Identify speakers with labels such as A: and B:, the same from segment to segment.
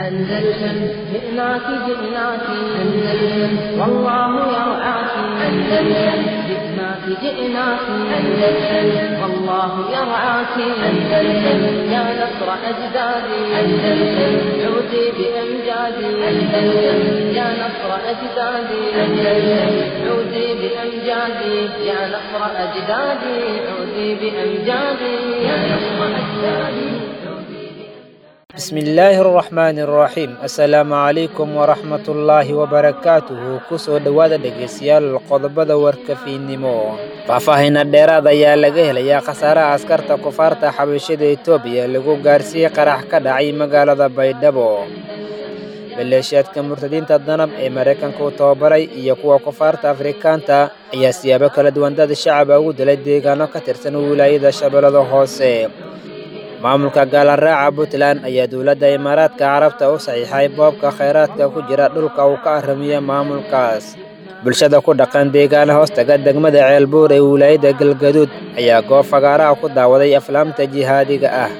A: أندلسن جئناك جئناك أندلسن والله يرعاك أندلسن جئناك جئناك أندلسن والله يرعاك أندلسن يا نصر أجدادي أندلسن عودي بأمجادي أندلسن يا نصر أجدادي أندلسن عودي بأمجادي يا نصر أجدادي عودي بأمجادي يا نصر أجدادي
B: bismillaahi araxmaani araxiim assalaamu calaykum waraxmatullaahi wabarakaatuhu kusoo dhowaada dhegaystayaal qodobada warkafiinnimo faahfaahinna dheeraad ayaa laga helayaa khasaaraha askarta kufaarta xabashada etoobiya lagu gaarsiiyey qarax ka dhacay magaalada baydhabo maleeshiyaadka murtadiinta danab ee maraykanka u tababaray iyo kuwa kufaarta afrikaanta ayaa siyaabo kala duwan dad shacaba ugu dilay deegaano ka tirsan wilaayada shabeellada hoose maamulka gaalaraaca puntland ayaa dowladda imaaraadka carabta u saxiixay boobka khayraadka ku jira dhulka uu ka aramiya maamulkaas bulshada ku dhaqan deegaana hoostaga degmada ceelbuur ee wilaayadda galgaduud ayaa goob fagaaraha ku daawaday aflaamta jihaadiga ah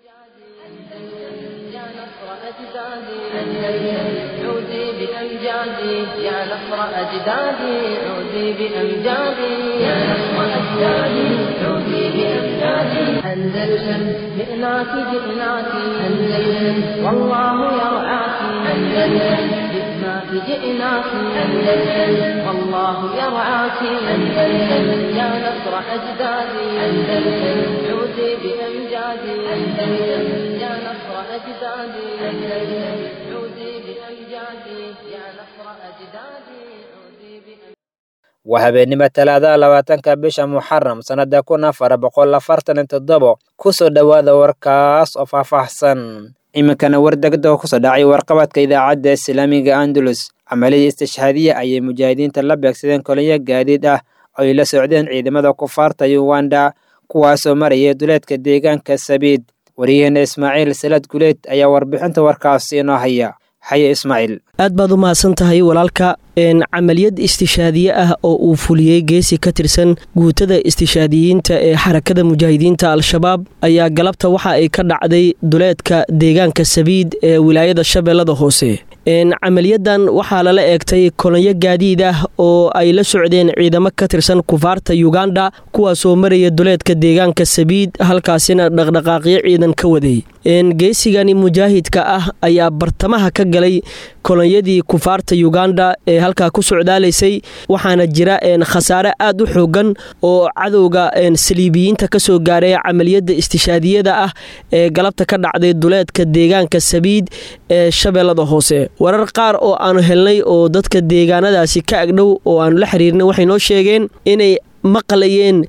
A: يا نصر أجدادي عودي بأمجادي يا نصر أجدادي عودي بأمجادي أندلسن جئناك جئناك أندلسن والله يرعاك أندلسن جئناك جئناك أندلسن والله يرعاك أندلسن يا نصر أجدادي أندلسن عودي بأمجادي أندلسن يا نصر أجدادي أندلسن عودي بأمجادي يا نصر أجدادي عودي بأمجادي
B: waa habeennimo talaadaha labaatanka bisha muxaram sannada kun afar boqol afartan iyo toddobo kusoo dhowaada warkaas oo faahfaahsan iminkana war degda oo kusoo dhacay warqabadka idaacadda islaamiga andalus camaliyii istishhaadiya ayay mujaahidiinta la beegsadeen koliyo gaadiid ah oo ay la socdeen ciidamada kufaarta uganda kuwaasoo marayay duleedka deegaanka sabiid waryaheena ismaaciil salad guleed ayaa warbixinta warkaasi inoo haya xaye ismaaciil
C: aad baad u mahadsan tahay walaalka camaliyad istishaadiye ah oo uu fuliyey geesi ka tirsan guutada istishaadiyiinta ee xarakada mujaahidiinta al-shabaab ayaa galabta waxa ay ka dhacday duleedka deegaanka sabiid ee wilaayada shabeellada hoose camaliyadan waxaa lala eegtay kolonyo gaadiid ah oo ay la socdeen ciidamo ka tirsan kufaarta uganda kuwaasoo maraya duleedka deegaanka sabiid halkaasina dhaqdhaqaaqyo ciidan ka waday geesigani mujaahidka ah ayaa bartamaha ka galay kolonyadii kufaarta uganda ee halkaa ku socdaalaysay waxaana jira khasaare aad u xoogan oo cadowga saliibiyiinta kasoo gaaray camaliyada istishaadiyada ah ee galabta ka dhacday duleedka deegaanka sabiid ee shabeellada hoose warar qaar oo aanu helnay oo dadka deegaanadaasi ka agdhow oo aanu la xiriirnay waxay noo sheegeen inay maqlayeen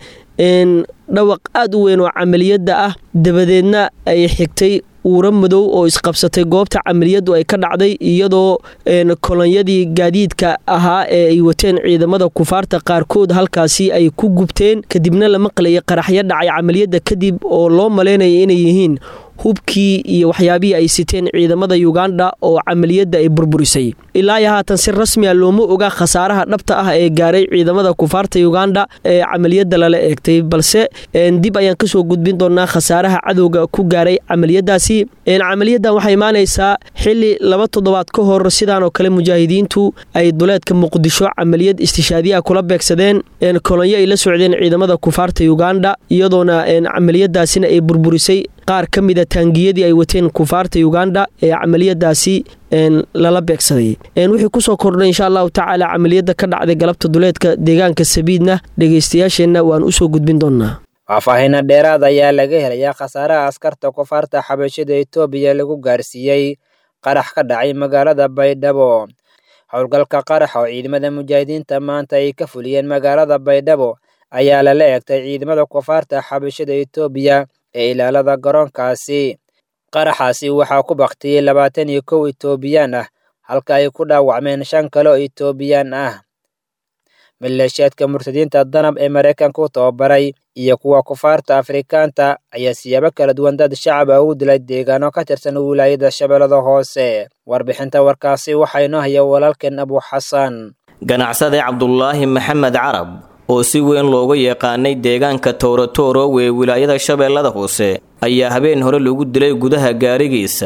C: dhawaq aad u weyn oo camaliyadda ah dabadeedna ay xigtay uura madow oo isqabsatay goobta camaliyadu ay ka dhacday iyadoo kolonyadii gaadiidka ahaa ee ay wateen ciidamada kufaarta qaarkood halkaasi ay ku gubteen kadibna la maqlayay qaraxyo dhacay camaliyadda kadib oo loo malaynaya inay yihiin hubkii iyo waxyaabihii ay siteen ciidamada uganda oo camaliyadda ay burburisay ilaa iyo haatan si rasmiya looma oga khasaaraha dhabta ah ee gaaray ciidamada kufaarta uganda ee camaliyadda lala eegtay balse dib ayaan kasoo gudbin doonaa khasaaraha cadowga ku gaaray camaliyadaasi camaliyadan waxay imaanaysaa xili laba toddobaad ka hor sidaan oo kale mujaahidiintu ay duleedka muqdisho camaliyad istishaadiyaha kula beegsadeen kolonyo ay la socdeen ciidamada kufaarta uganda iyadoona camaliyadaasina ay burburisay qaar ka mida taangiyadii ay wateen kufaarta uganda ee camaliyadaasi lala beegsaday wixii kusoo kordhay insha allahu tacaala camaliyadda ka dhacday galabta duleedka deegaanka sabiidna dhegaystayaasheenna waan usoo gudbin doonaa
B: faahfaahinna dheeraad ayaa laga helayaa khasaaraha askarta kufaarta xabashada etoobiya lagu gaarsiiyey qarax ka dhacay magaalada baydhabo howlgalka qarax oo ciidamada mujaahidiinta maanta ay ka fuliyeen magaalada baydhabo ayaa lala eegtay ciidamada kufaarta xabashada etoobiya ee ilaalada garoonkaasi qaraxaasi waxaa ku baktiyey labaatan iyo kow etoobiyaan ah halka ay ku dhaawacmeen shan kale oo etoobiyaan ah maleeshiyaadka murtadiinta danab ee maraykanka u tababaray iyo kuwa kufaarta afrikaanta ayaa siyaabo kala duwan dad shacaba ugu dilay deegaano ka tirsan wilaayada shabeellada hoose warbixinta warkaasi waxaa inoo haya walaalkeen abu xasan
D: ganacsade cabdulaahi maxamed carab oo si weyn looga yaqaanay deegaanka towratoro ee wilaayada shabeellada hoose ayaa habeen hore lagu dilay gudaha gaarigiisa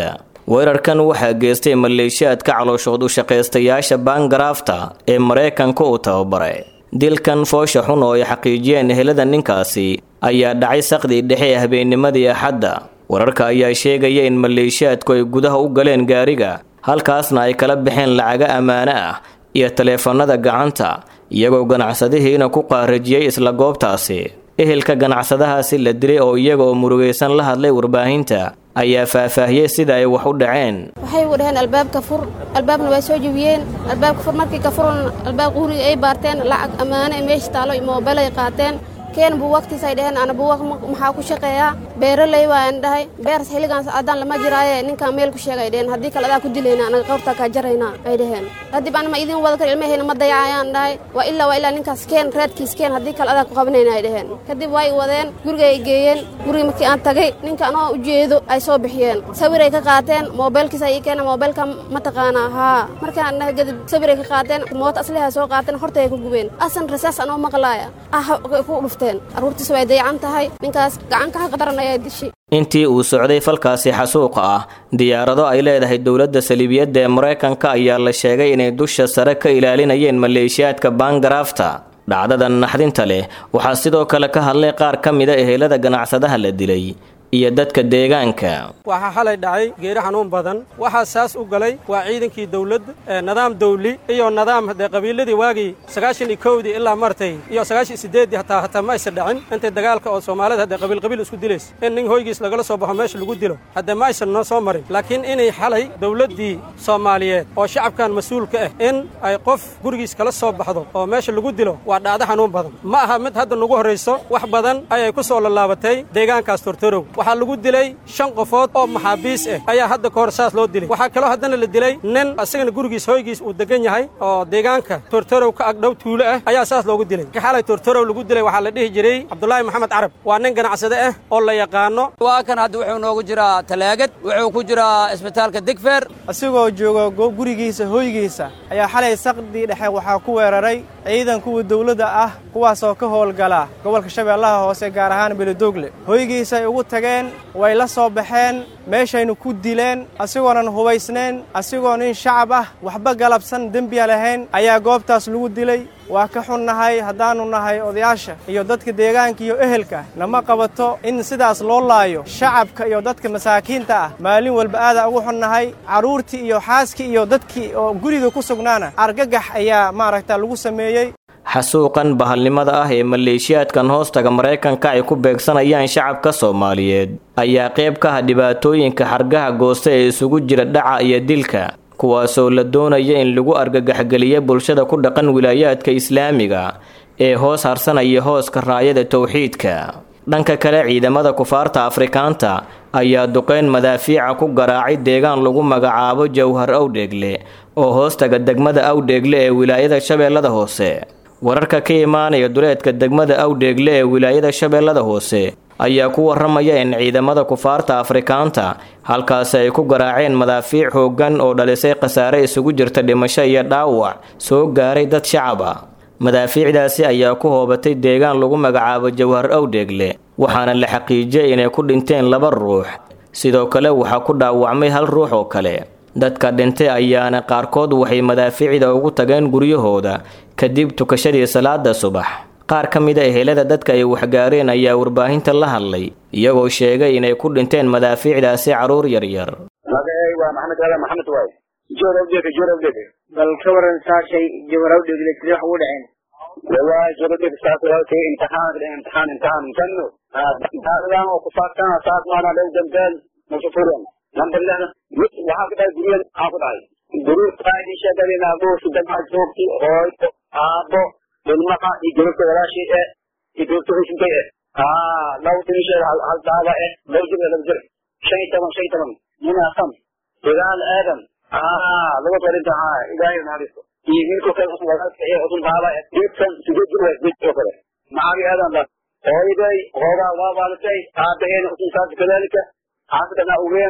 D: weerarkan waxaa geystay maleeshiyaadka calooshood u shaqaystayaasha baangaraafta ee maraykanka uu tababaray dilkan foosha xun oo ay xaqiijiyeen ehelada ninkaasi ayaa dhacay saqdii dhexe ee habeennimadii axadda wararka ayaa sheegaya in maleeshiyaadku ay gudaha u galeen gaariga halkaasna ay kala baxeen lacaga ammaano ah iyo taleefanada gacanta iyagoo ganacsadihiina ku qaarajiyey isla goobtaasi ehelka ganacsadahaasi la dilay oo iyaga oo murugaysan la hadlay warbaahinta ayaa faahfaahiyey sida ay wax u dhaceen
E: waxay ugu dhaheen albaabka fur albaabna waa soo jebiyeen albaabka fur markii ka furan albaabka huriga ay baarteen lacag ammaano ee meesha taalo moobel ay qaateen keen buuwagtiis ay dhaheen ana buuwag maxaa ku shaqeeyaa beeraley waan dhahay beers xilligaans addaan lama jiraaye ninkaan meel ku sheegay dhaheen haddii kale adaa ku dilayna anaga qawrtaa kaa jaraynaa ay dhaheen kadib ana ma idin wada kar ilmahayna ma dayacayaan dhahay waa ilaa waa ilaa ninkaas keen reedkiis keen haddii kale adaa ku qabanayna ay dhaheen kadib way wadeen guriga ay geeyeen guriga markii aan tagay ninka anoo ujeedo ay soo bixiyeen sawir ay ka qaateen moobeelkiis ay ii keeneen moobeelka ma taqaanaa haa markaan dhahay kadib sawir ay ka qaateen moota asliha soo qaateen horta ay ku gubeen asan rasaas anoo maqlaaya ah ku dhufteen aruurtiisa way dayacan tahay ninkaas gacanka xaqa daran ayaa dishay
D: intii uu socday falkaasi xasuuqa ah diyaarado ay leedahay dowladda saliibiyadda ee maraykanka ayaa la sheegay inay dusha sare ka ilaalinayeen maleeshiyaadka baangaraafta dhacdada naxdinta leh waxaa sidoo kale ka hadlay qaar ka mida ehelada ganacsadaha la dilay iyo dadka deegaanka
F: waxaa xalay dhacay geeri xanuun badan waxaa saas u galay waa ciidankii dawladda nidaam dawli iyo nidaam dee qabiiladii waagii sagaashan iyo kowdii ilaa martay iyo sagaashan iyo sideeddii hataa hataa ma aysan dhacin intay dagaalka oo soomaalida haddee qabiil qabiil isku dilaysa in nin hoygiis lagala soo baxo meesha lagu dilo haddee ma aysan noo soo marin laakiin inay xalay dawladdii soomaaliyeed oo shacabkan mas-uulka ah in ay qof gurigiis kala soo baxdo oo meesha lagu dilo waa dhacdo xanuun badan ma aha mid hadda nagu horrayso wax badan ayay ku soo lallaabatay deegaankaas tortorow waxaa lagu dilay shan qofood oo maxaabiis ah ayaa hadda ka hor saas loo dilay waxaa kaloo haddana la dilay nin asagana gurigiis hoygiis uu degan yahay oo deegaanka tortorow ka agdhow tuulo ah ayaa saas loogu dilay ka xalay tortorow lagu dilay waxaa la dhihi jiray cabdulaahi maxamed carab waa nin ganacsade ah oo la yaqaano
G: waa kan hadda wuxuu noogu jiraa talaagad wuxuu ku jiraa isbitaalka digfeer
H: asigoo jooga gurigiisa hoygiisa ayaa xalay saqdii dhexe waxaa ku weeraray ciidan kuwa dawladda ah kuwaasoo ka howlgala gobolka shabeellaha hoose gaar ahaan beledoogle hoygiisay ugu tageen way la soo baxeen meeshaynu ku dileen asigoonan hubaysnayn asigoo nin shacab ah waxba galabsan dembiya lahayn ayaa goobtaas lagu dilay waa ka xunnahay haddaannu nahay odayaasha iyo dadka deegaanka iyo ehelka nama qabato in sidaas loo laayo shacabka iyo dadka masaakiinta ah maalin walba aadaa ugu xunnahay carruurtii iyo xaaskii iyo dadkii oo guriga ku sugnaana argagax ayaa maaragta lagu sameeyey
D: xasuuqan bahalnimada ah ee maleeshiyaadkan hoostaga maraykanka ay ku beegsanayaan shacabka soomaaliyeed ayaa qayb ka ah dhibaatooyinka xargaha goosta ee isugu jira dhaca iyo dilka kuwaasoo la doonaya in lagu argagaxgeliya bulshada ku dhaqan wilaayaadka islaamiga ee hoos harsanaya hooska raayada towxiidka dhanka kale ciidamada kufaarta afrikaanta ayaa duqeyn madaafiica ku garaacay deegaan lagu magacaabo jawhar awdheegle oo hoostaga degmada awdheegle ee wilaayada shabeellada hoose wararka ka imaanaya duleedka degmada awdheegle ee wilaayada shabeellada hoose ayaa ku waramaya in ciidamada kufaarta afrikaanta halkaasi ay ku garaaceen madaafiic xooggan oo dhalisay khasaare isugu jirta dhimasho iyo dhaawac soo gaaray dad shacab ah madaafiicdaasi ayaa ku hoobatay deegaan lagu magacaabo jawhar awdheegle waxaana la xaqiijiyay inay ku dhinteen laba ruux sidoo kale waxaa ku dhaawacmay hal ruux oo kale dadka dhintay ayaana qaarkood waxay madaafiicda ugu tageen guryahooda kadib tukashadii salaada subax qaar ka mid a ehelada dadka ay waxgaareen ayaa warbaahinta la hadlay iyagoo sheegay inay ku dhinteen madaafiicdaasi carruur yaryar
I: waa maxamed ala maxamed waay joorabdhege joorabdhege
J: bal ka waran saashay jawarawdhegle sidee wax ugu dhaceen
I: wallahi joorabdhege saas walaalkay imtixaan imtixaan imtixaan janno imtixaanadan oo kusaabsan saas maana dhow dambeel musufuren number lehna waxaa ku dhahay guriyada maxaa ku dhahay guruurtaadii sheegadina abuurki damaha joogti hooyo aabo ilmaha iyo gabadha walaashii eh iyo gabadha heshinkay eh aa laba timisheeda hal daaba eh laba jir laba jir shan iyo toban shan iyo toban nin asan dagaal aadan aa laba darinta haa ilaahay naxariisto iyo wiilka kale usun walaalka ee usun daaba eh geedkan sideed jir waa geed oo kale macabi aadan da hooyaday hoogaa waa waalisay aabaheena usun saas kadalika xaasidana ugeen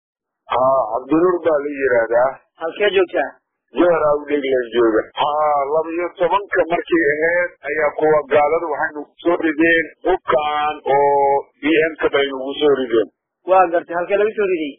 K: haa cabdinuur baa la yidhaahdaa
J: halkee joogtaa
K: jowhar awdheglan jooga haa laba iyo tobanka markay ahayd ayaa kuwa gaalada waxay nagu soo rideen hubkaan oo b m ka bay nagu soo rideen
J: waa gartay halkee laga soo riday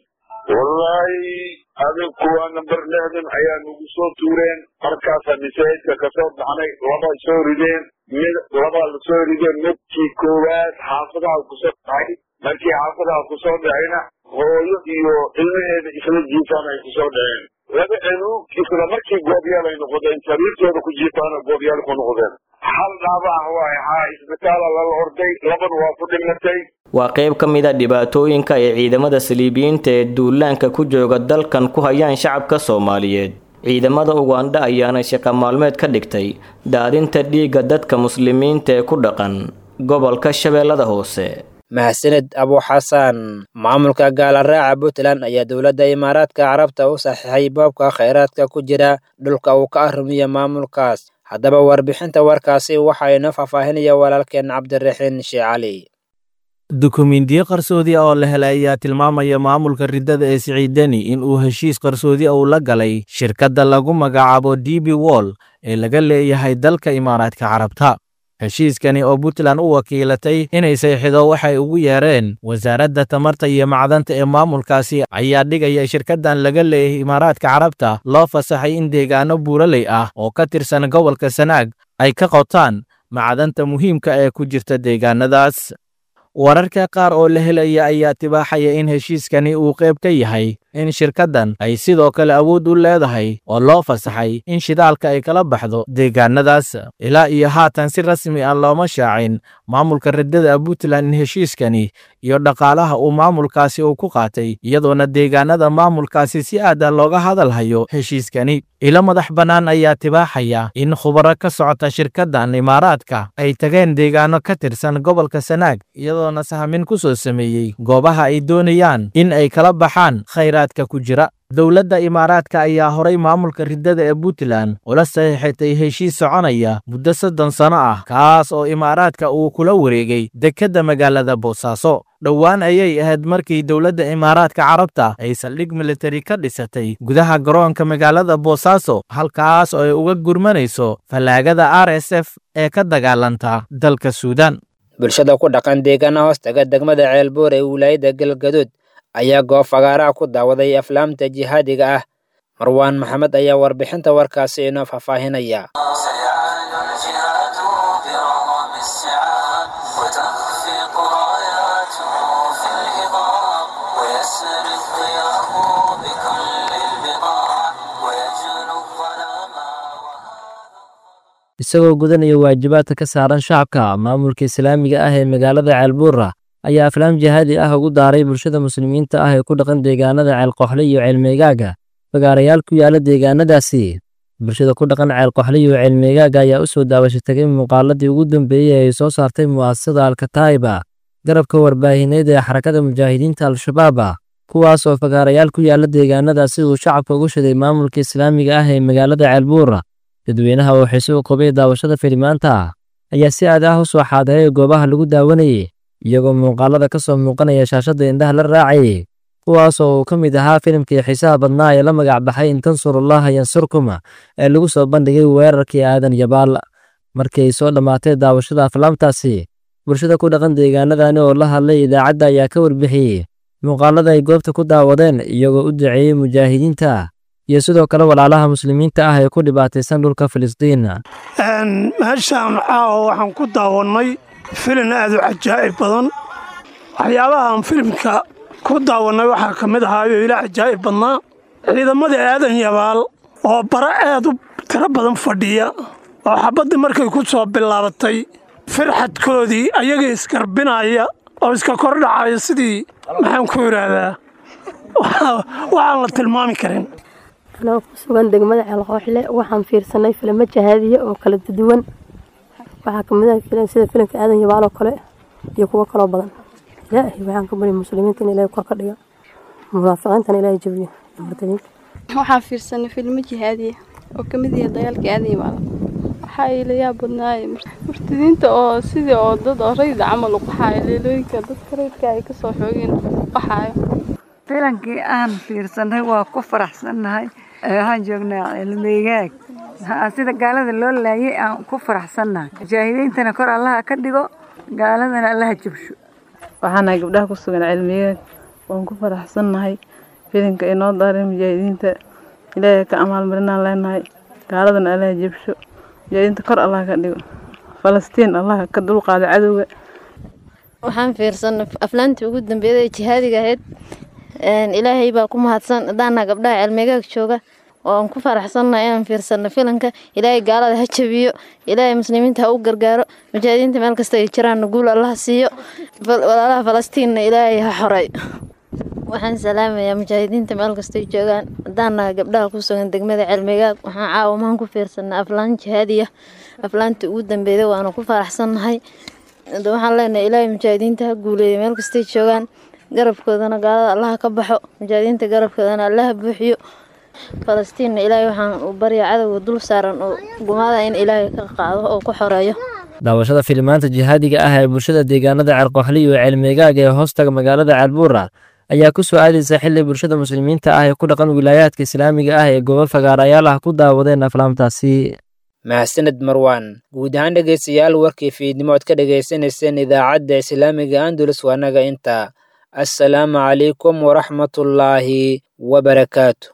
K: wallaahi adig kuwa number lixdan ayaa nagu soo tuureen markaasa masaajidka kasoo baxnay laba soo rideen mid labaa lasoo rideen midkii koowaad xaafadaha kusoo dhacay markii xaafadaha kusoo dhacayna hooyo iyo ilmaheeda isla jiifaan ay kusoo dhaceen laba cunug isla markii goobyaal ay noqdeen sariirtooda ku jiifaana goobyaal ku noqdeen hal dhaabac waay haa isbitaala lala orday labana waa ku dhimatay
D: waa qayb ka mid a dhibaatooyinka ay ciidamada saliibiyiinta ee duulaanka ku jooga dalkan ku hayaan shacabka soomaaliyeed ciidamada ugandha ayaana shaqo maalmeed ka dhigtay daadinta dhiigga dadka muslimiinta ee ku dhaqan gobolka shabeellada hoose
B: mahadsaned abuxasan maamulka gaalaraaca puntland ayaa dowladda imaaraadka carabta u saxiixay boobka kheyraadka ku jira dhulka uu ka arrimiya maamulkaas haddaba warbixinta warkaasi waxaa inoo faahfaahinaya walaalkeen cabdiraxiin shee cali
L: dukumiintiyo qarsoodi ah oo la helay ayaa tilmaamaya maamulka riddada ee siciidani in uu heshiis qarsoodi uu la galay shirkadda lagu magacaabo d b wall ee laga leeyahay dalka imaaraadka carabta heshiiskani oo puntland u wakiilatay inay sayxido waxay ugu yeereen wasaaradda tamarta iyo macdanta ee maamulkaasi ayaa dhigaya shirkaddan laga leeyahay imaaraadka carabta loo fasaxay in deegaano buuraley ah oo ka tirsan gobolka sanaag ay ka qotaan macdanta muhiimka ee ku jirta deegaanadaas wararka qaar oo la helaya ayaa tibaaxaya in heshiiskani uu qayb ka yahay in shirkaddan ay sidoo kale awood u leedahay oo loo fasaxay in shidaalka ay kala baxdo deegaanadaas ilaa iyo haatan si rasmi ah looma shaacin maamulka riddada puntland in heshiiskani iyo dhaqaalaha uu maamulkaasi uu ku qaatay iyadoona deegaanada maamulkaasi si aada looga hadalhayo heshiiskani ilo madax bannaan ayaa tibaaxaya in khubaro ka socota shirkaddan imaaraadka ay tageen deegaano ka tirsan gobolka sanaag iyadoona sahmin ku soo sameeyey goobaha ay doonayaan in ay kala baxaan khayraadka ku jira dowladda imaaraadka ayaa horay maamulka riddada ee puntland ula saxiixatay heshiis soconaya muddo soddon sano ah kaas oo imaaraadka uu kula wareegay dekedda magaalada boosaaso dhowaan ayay ahayd markii dowladda imaaraadka carabta ay saldhig militari ka dhisatay gudaha garoonka magaalada boosaaso halkaas oo ay uga gurmanayso fallaagada r s f ee ka dagaalanta dalka suudaan
B: bulshada ku dhaqan deegaana hoostaga degmada ceelbuur ee wilaayadda galgaduud ayaa goob fagaaraha ku daawaday aflaamta jihaadiga ah marwaan maxamed ayaa warbixinta warkaasi inoo faahfaahinaya
M: isagoo gudanaya waajibaadka ka saaran shacabka maamulka islaamiga ah ee magaalada ceelbuura ayaa aflaam jihaadi ah ugu daaray bulshada muslimiinta ah ee ku dhaqan deegaanada ceelqoxle iyo ceelmeegaaga fagaarayaal ku yaala deegaanadaasi bulshada ku dhaqan ceelqoxle iyo ceelmeegaaga ayaa u soo daawasho tagay muuqaaladii ugu dambeeyey ee ay soo saartay mu'asasada alkataa'iba garabka warbaahineed ee xarakada mujaahidiinta al-shabaaba kuwaas oo fagaarayaal ku yaala deegaanadaasi uu shacabka ugu shiday maamulka islaamiga ah ee magaalada ceelbuura dadweynaha oo xiise u qabay daawashada filimaanta ayaa si aad ah u soo xaadiray goobaha lagu daawanayay iyagoo muuqaalada ka soo muuqanaya shaashadda indhaha la raacayay kuwaas oo uu ka mid ahaa filimkii xiisaha badnaa ee la magac baxay in tansurullaha yansurkuma ee lagu soo bandhigay weerarkii aadan yabaal markii ay soo dhammaatay daawashada aflaamtaasi bulshada ku dhaqan deegaanadani oo la hadlay idaacadda ayaa ka warbixiyey muuqaalada ay goobta ku daawadeen iyagoo u duceeyey mujaahidiinta iyo sidoo kale walaalaha muslimiinta ah ee ku dhibaataysan dhulka filistiin
N: meeshaan caawa waxaan ku daawannay filin aad u cajaa'ib badan waxyaabahaan filimka ku daawannay waxaa ka mid ahaayo ila cajaa'ib badnaa ciidamadii aadan yabaal oo bara aad u tiro badan fadhiya oo xabaddii markay ku soo bilaabatay firxadkoodii ayagii isgarbinaya oo iska kordhacaya sidii maxaan ku idhaahdaa waxaan la tilmaami karin
O: anoo ku sugan degmada ceelqooxle waxaan fiirsanay filimo jahaadiya oo kala duwan waxaa kamid ah filan sida filimka aadan yabaal oo kale iyo kuwo kaloo badan ilaahay waxaan ka bari muslimiinta in ilaahay kor ka dhiga munaafiqiintana ilaahay jabiyo murtadiinta
P: waxaan fiirsanay filimo jihaadiya oo kamid yahay dagaalka aadan yabaal waxaa ila yaab badnaay murtadiinta oo sidii oo dad oo rayda camal u qaxaayo leelooyinka dadka raydka ay kasoo xoogeen qaxaayo
Q: filankii aan fiirsanay waa ku faraxsannahay waxaan joognaa cilmeygaag sida gaalada loo laayay aan ku faraxsannahay mujaahidiintana kor allaha ka dhigo gaaladana allaha jabsho
R: waxaanahay gabdhaha ku sugan cilmiyeed waan ku faraxsannahay filinka ay noo daareen mujaahidiinta ilaahay ka amaalmarinaan leenahay gaaladana allah jebsho mujaahidiinta kor allah ka dhigo falastiin allah ka dulqaado cadowga
S: waxaan fiirsanay aflaantii ugu dambeeyay ee jihaadiga ahayd ilaahay baa ku mahadsan hadaana gabdhaha cilmigaag jooga oo aan ku faraxsannahay inaan fiirsano filanka ilaahay gaalada ha jabiyo ilaahay muslimiinta ha u gargaaro mujaahidiinta meel kasta ay jiraanna guul allah siiyo walaalaha falastiinna ilaahay ha xoray waxaan salaamayaa mujaahidiinta meel kastay joogaan hadaanaha gabdhaha ku sugan degmada cilmigaag waxaan caawamaan ku fiirsanay aflaan jihaadiya aflaantii ugu dambeeyay waana ku faraxsannahay waxaan leenahay ilaahay mujaahidiinta ha guuleeyo meel kastay joogaan garabkoodana gaalada allaha ka baxo mujaahidiinta garabkoodana allaha buuxiyo falastiinna ilaahay waxaan u barya cadowga dul saaran oo gumaada in ilaahay ka qaado oo ku xoreeyo
M: daawashada filimaanta jihaadiga ah ee bulshada deegaanada ceelqooxli iyo ceelmeegaaga ee hoostaga magaalada ceelbuura ayaa ku soo aadaysa xili bulshada muslimiinta ah ee ku dhaqan wilaayaadka islaamiga ah ee gobol fagaarayaal ah ku daawadeen aflaamtaasi
B: mahadsaned marwaan guud ahaan dhegaystayaal warkii fiidnimo ood ka dhagaysanayseen idaacadda islaamiga andulus waanaga inta assalaamu calaykum waraxmatullaahi wabarakaatu